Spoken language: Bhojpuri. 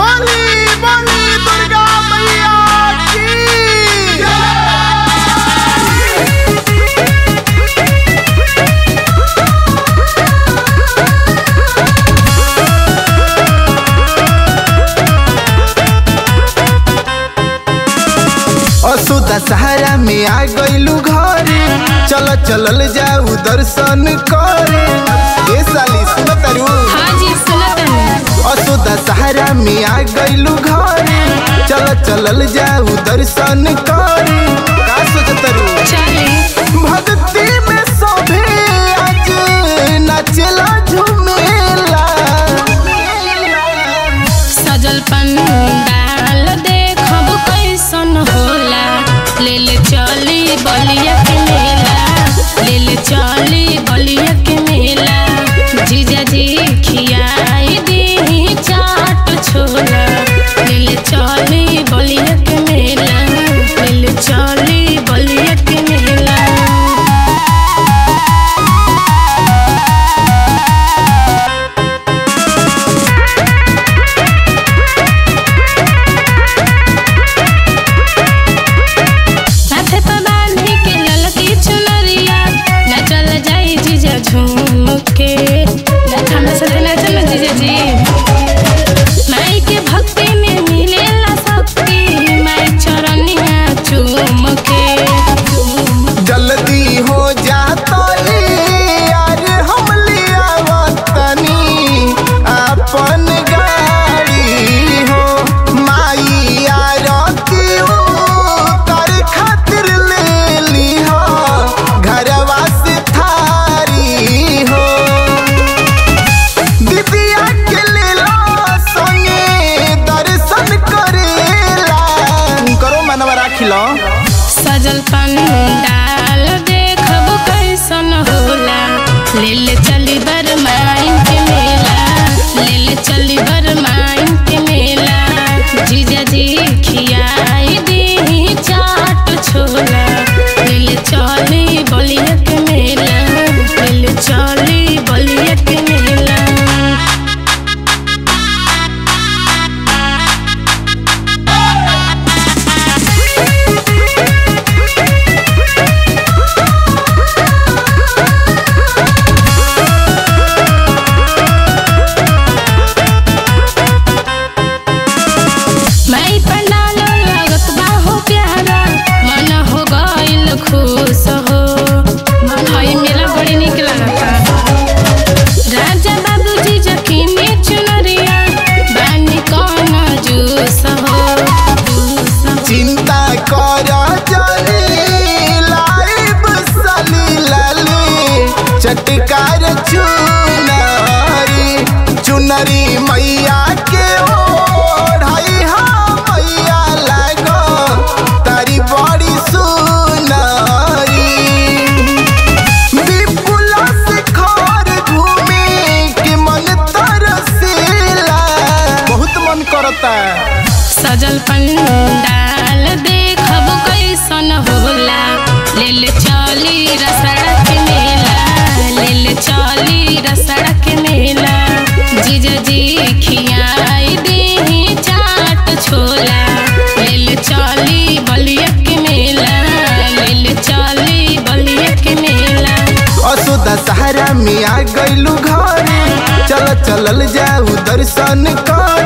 बोली बोली दुर्गा मैया की असु दशहरा में आ गइलू घरे चल चलल जाऊ दर्शन करे ए साली सुन तारू हाँ जी सुनत असु दशहरा में आ गइलू घरे चल चलल जाऊ दर्शन करे का सोचतरू चले भक्ति में सभे आज नाचेला झूमेला सजल पंडाल देखब कैसन होला ले ले चली बलिया के मेला ले ले चली बलिया के मेला जीजा जी खियाई दी चाट छोला ले ले चली बलिया के मेला ले ले चली बलिया के मेला माथे पर बांधी के ललकी चुनरिया नचल जाई जीजा झूम के हमरा साथे नचल ना जीजा जी माई के भक्ति में मिलेला शक्ति माई चरनिया चूम के जल्दी हो जाता यार हम लिया वतनी अपन गाड़ी हो माई आरती कर खातिर ले ली हो घरवा से थारी हो दिव्या के लेला संगे दर्शन करेला करो मनवा राखिलो सजल पंडाल देखब कैसन होला ले ले चली बरमाइन के मेला ले ले चली बरमाइन के मेला जीजा जी खियाई दी चाट छोला ले ले चली बलिया के मेला ले ले चली बलिया के मेला माई पंडाल लागत बा हो प्यारा मन हो गइल खुश हो हई मेला बड़ी निक लगता राजा बाबूजी जखीने चुनरिया बानी कौन जूस हो चिंता कर जानी लाइव सली लाली चटकार चुनरी चुनरी मैया के ओढ़ाई हाँ मैया लागो तारी बड़ी सुनरी विपुला से घर घूमे के मन तरसेला बहुत मन करता सजल पंडाल देखब कैसन होला ले ले चली रसड़ा के मेला ले ले चली रसड़ा के मेला जीजा जी खियाई दी चाट छोला ले ले चली बलिया के मेला ले ले चली बलिया के मेला असु दशहरा में आ गइलू घरे चल चलल जाऊ दर्शन कर